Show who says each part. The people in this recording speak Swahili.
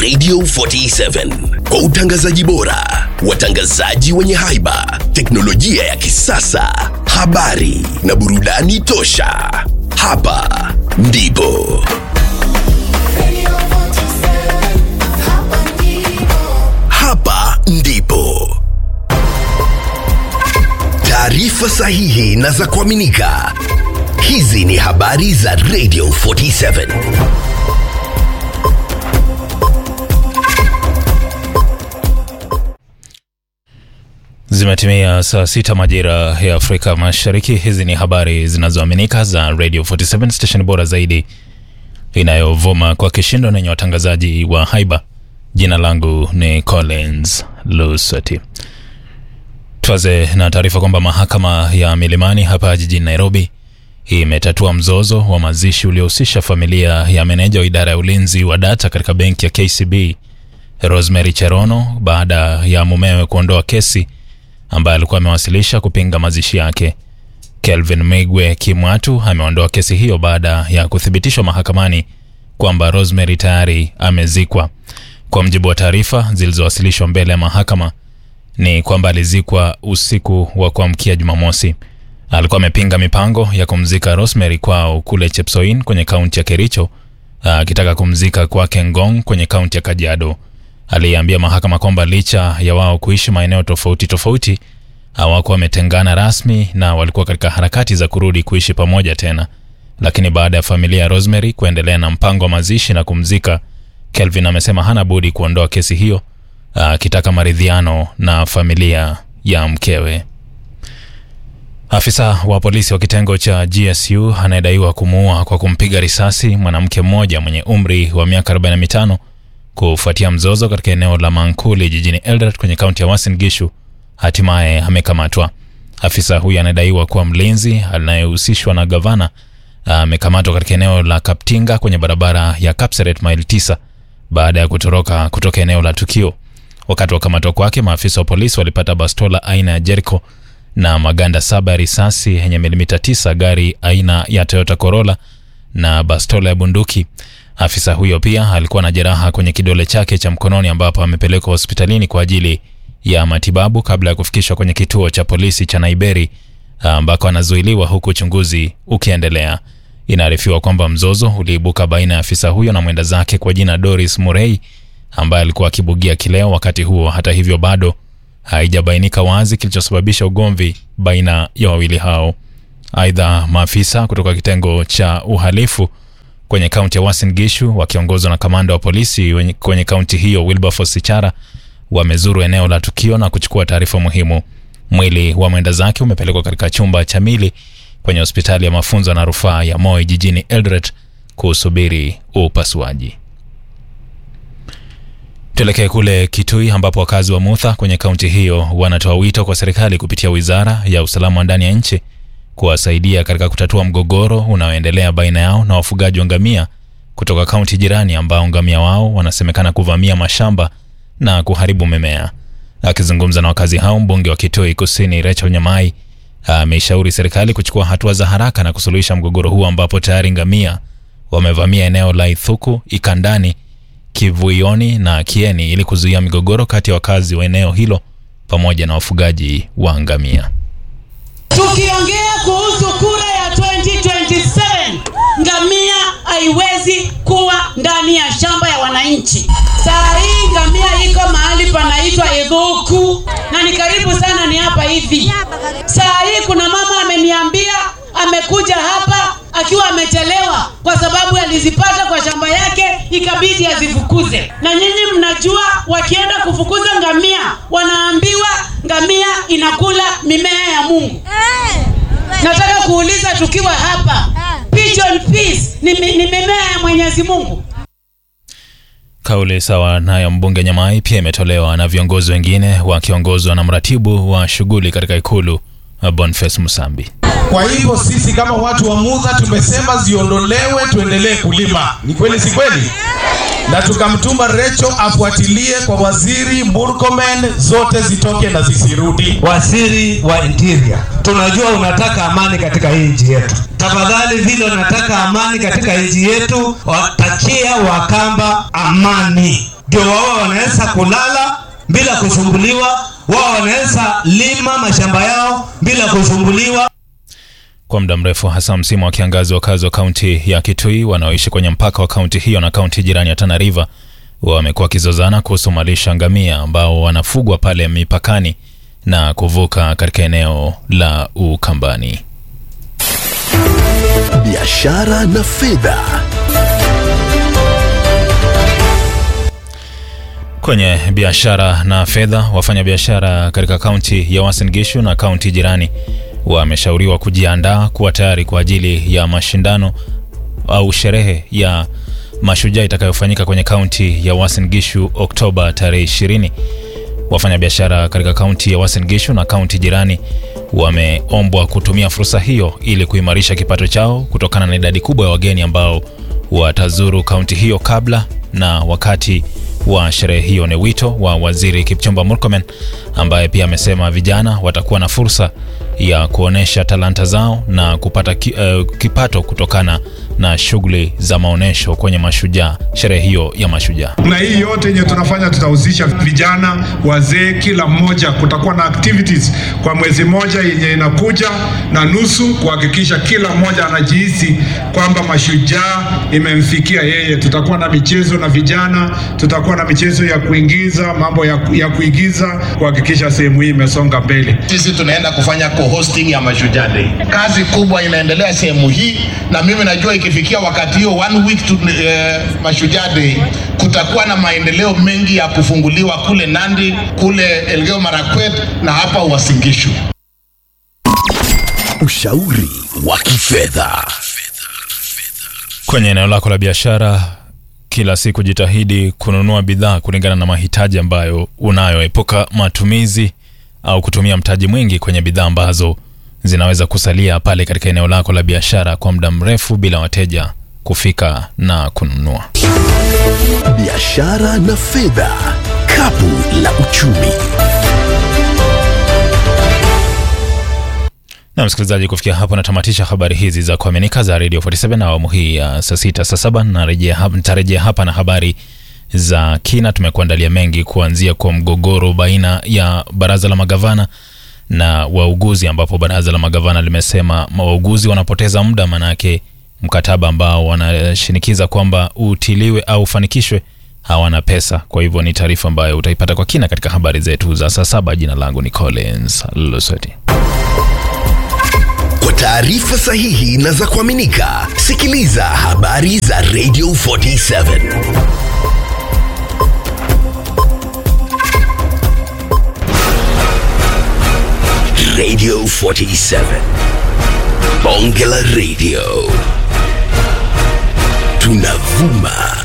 Speaker 1: Radio 47 kwa utangazaji bora, watangazaji wenye haiba, teknolojia ya kisasa, habari na burudani tosha. Hapa ndipo hapa ndipo taarifa sahihi na za kuaminika. Hizi ni habari za Radio 47.
Speaker 2: Zimetimia saa sita majira ya Afrika Mashariki. Hizi ni habari zinazoaminika za Radio 47 station bora zaidi inayovuma kwa kishindo na yenye watangazaji wa haiba. Jina langu ni Collins Lusati. Tuanze na taarifa kwamba mahakama ya Milimani hapa jijini Nairobi imetatua mzozo wa mazishi uliohusisha familia ya meneja wa idara ya ulinzi wa data katika benki ya KCB Rosemary Cherono baada ya mumewe kuondoa kesi ambaye alikuwa amewasilisha kupinga mazishi yake. Kelvin Migwe Kimwatu ameondoa kesi hiyo baada ya kuthibitishwa mahakamani kwamba Rosemary tayari amezikwa. Kwa mjibu wa taarifa zilizowasilishwa mbele ya mahakama ni kwamba alizikwa usiku wa kuamkia Jumamosi. Alikuwa amepinga mipango ya kumzika Rosemary kwao kule Chepsoin kwenye kaunti ya Kericho, akitaka kumzika kwake Ngong kwenye kaunti ya Kajiado. Aliambia mahakama kwamba licha ya wao kuishi maeneo tofauti tofauti, hawakuwa wametengana rasmi na walikuwa katika harakati za kurudi kuishi pamoja tena. Lakini baada ya familia ya Rosemary kuendelea na mpango wa mazishi na kumzika, Kelvin amesema hana budi kuondoa kesi hiyo, akitaka maridhiano na familia ya mkewe. Afisa wa polisi wa kitengo cha GSU anayedaiwa kumuua kwa kumpiga risasi mwanamke mmoja mwenye umri wa miaka 45 kufuatia mzozo katika eneo la Mankuli jijini Eldoret kwenye kaunti ya Uasin Gishu hatimaye amekamatwa. Afisa huyu anadaiwa kuwa mlinzi anayehusishwa na gavana amekamatwa katika eneo la Kaptinga kwenye barabara ya Kapseret maili 9 baada ya kutoroka kutoka eneo la tukio. Wakati wa kamatwa kwake, maafisa wa polisi walipata bastola aina ya Jericho na maganda saba ya risasi yenye milimita 9, gari aina ya Toyota Corolla na bastola ya bunduki. Afisa huyo pia alikuwa na jeraha kwenye kidole chake cha mkononi ambapo amepelekwa hospitalini kwa ajili ya matibabu kabla ya kufikishwa kwenye kituo cha polisi cha Naiberi ambako anazuiliwa huku uchunguzi ukiendelea. Inaarifiwa kwamba mzozo uliibuka baina ya afisa huyo na mwenda zake kwa jina Doris Murray ambaye alikuwa akibugia kileo wakati huo. Hata hivyo, bado haijabainika wazi kilichosababisha ugomvi baina ya wawili hao. Aidha, maafisa kutoka kitengo cha uhalifu kwenye kaunti ya Uasin Gishu wakiongozwa na kamanda wa polisi kwenye kaunti hiyo Wilberforce Sichara wamezuru eneo la tukio na kuchukua taarifa muhimu. Mwili wa mwenda zake umepelekwa katika chumba cha mili kwenye hospitali ya mafunzo na rufaa ya Moi jijini Eldoret kusubiri upasuaji. Tuelekee kule Kitui ambapo wakazi wa Mutha kwenye kaunti hiyo wanatoa wito kwa serikali kupitia wizara ya usalama wa ndani ya nchi kuwasaidia katika kutatua mgogoro unaoendelea baina yao na wafugaji wa ngamia kutoka kaunti jirani ambao ngamia wao wanasemekana kuvamia mashamba na kuharibu mimea. Akizungumza na wakazi hao, mbunge wa Kitui Kusini Rachel Nyamai ameishauri serikali kuchukua hatua za haraka na kusuluhisha mgogoro huo ambapo tayari ngamia wamevamia eneo la Ithuku, Ikandani, Kivuioni na Kieni ili kuzuia migogoro kati ya wakazi wa eneo hilo pamoja na wafugaji wa ngamia.
Speaker 3: Tukiongea kuhusu kura ya 2027 ngamia haiwezi kuwa ndani ya shamba ya wananchi. Saa hii ngamia iko mahali panaitwa Ithuku na ni karibu sana, ni hapa hivi. Saa hii kuna mama ameniambia amekuja hapa akiwa amechelewa kwa sababu alizipata kwa shamba yake, ikabidi azifukuze. Na nyinyi mnajua, wakienda kufukuza ngamia wanaambiwa ngamia inakula mimea ya Mungu. Nataka kuuliza tukiwa hapa, pigeon peas ni, ni mimea ya Mwenyezi Mungu?
Speaker 2: Kauli sawa nayo mbunge Nyamai pia imetolewa na viongozi wengine wakiongozwa na mratibu wa shughuli katika ikulu Boniface Musambi.
Speaker 4: Kwa hivyo sisi kama watu wa Mudha tumesema ziondolewe, tuendelee kulima. Ni kweli, si kweli? Na tukamtuma Recho afuatilie kwa waziri Murkomen, zote zitoke na zisirudi.
Speaker 5: Waziri wa Interior, tunajua unataka amani katika hii nchi yetu. Tafadhali, vile unataka amani katika nchi yetu, watakia Wakamba amani. ndio wao wanaweza kulala bila kusumbuliwa, wao wanaweza lima mashamba yao bila kusumbuliwa.
Speaker 2: Kwa muda mrefu, hasa msimu wa kiangazi, wakazi wa kaunti ya Kitui wanaoishi kwenye mpaka wa kaunti hiyo na kaunti jirani ya Tana River wamekuwa wakizozana kuhusu malisha ngamia ambao wanafugwa pale mipakani na kuvuka katika eneo la Ukambani.
Speaker 1: biashara na fedha
Speaker 2: Kwenye biashara na fedha, wafanyabiashara katika kaunti ya Uasin Gishu na kaunti jirani wameshauriwa kujiandaa kuwa tayari kwa ajili ya mashindano au sherehe ya mashujaa itakayofanyika kwenye kaunti ya Uasin Gishu Oktoba tarehe 20. Wafanyabiashara katika kaunti ya Uasin Gishu na kaunti jirani wameombwa kutumia fursa hiyo ili kuimarisha kipato chao kutokana na idadi kubwa ya wageni ambao watazuru kaunti hiyo kabla na wakati wa sherehe hiyo. Ni wito wa waziri Kipchumba Murkomen ambaye pia amesema vijana watakuwa na fursa ya kuonesha talanta zao na kupata ki, eh, kipato kutokana na shughuli za maonyesho kwenye mashujaa, sherehe hiyo ya mashujaa.
Speaker 6: na hii yote yenye tunafanya tutahusisha vijana, wazee, kila mmoja. Kutakuwa na activities kwa mwezi moja yenye inakuja na nusu, kuhakikisha kila mmoja anajihisi kwamba mashujaa imemfikia yeye. Tutakuwa na michezo na vijana, tutakuwa na michezo ya kuingiza, mambo ya, ya kuigiza, kuhakikisha sehemu hii imesonga mbele.
Speaker 7: Sisi tunaenda kufanya co-hosting ya Mashujaa Day. Kazi kubwa inaendelea sehemu hii, na mimi najua ikifikia wakati hiyo one week to eh, Mashujaa Day kutakuwa na maendeleo mengi ya kufunguliwa kule Nandi, kule Elgeyo Marakwet na hapa Uasin Gishu.
Speaker 1: ushauri wa kifedha
Speaker 2: Kwenye eneo lako la biashara, kila siku jitahidi kununua bidhaa kulingana na mahitaji ambayo unayo. Epuka matumizi au kutumia mtaji mwingi kwenye bidhaa ambazo zinaweza kusalia pale katika eneo lako la biashara kwa muda mrefu bila wateja kufika na kununua.
Speaker 1: biashara na fedha kapu la uchumi
Speaker 2: Na msikilizaji, kufikia hapo natamatisha habari hizi za kuaminika za Radio 47 na awamu hii ya saa sita saa saba narejea hapa, nitarejea hapa na habari za kina. Tumekuandalia mengi kuanzia kwa mgogoro baina ya baraza la magavana na wauguzi, ambapo baraza la magavana limesema wauguzi wanapoteza muda, manake mkataba ambao wanashinikiza kwamba utiliwe au ufanikishwe hawana pesa. Kwa hivyo ni taarifa ambayo utaipata kwa kina katika habari zetu za saa saba. Jina langu ni Collins Lusweti.
Speaker 1: Kwa taarifa sahihi na za kuaminika, sikiliza habari za Radio 47 Radio 47 Bonge la Radio tunavuma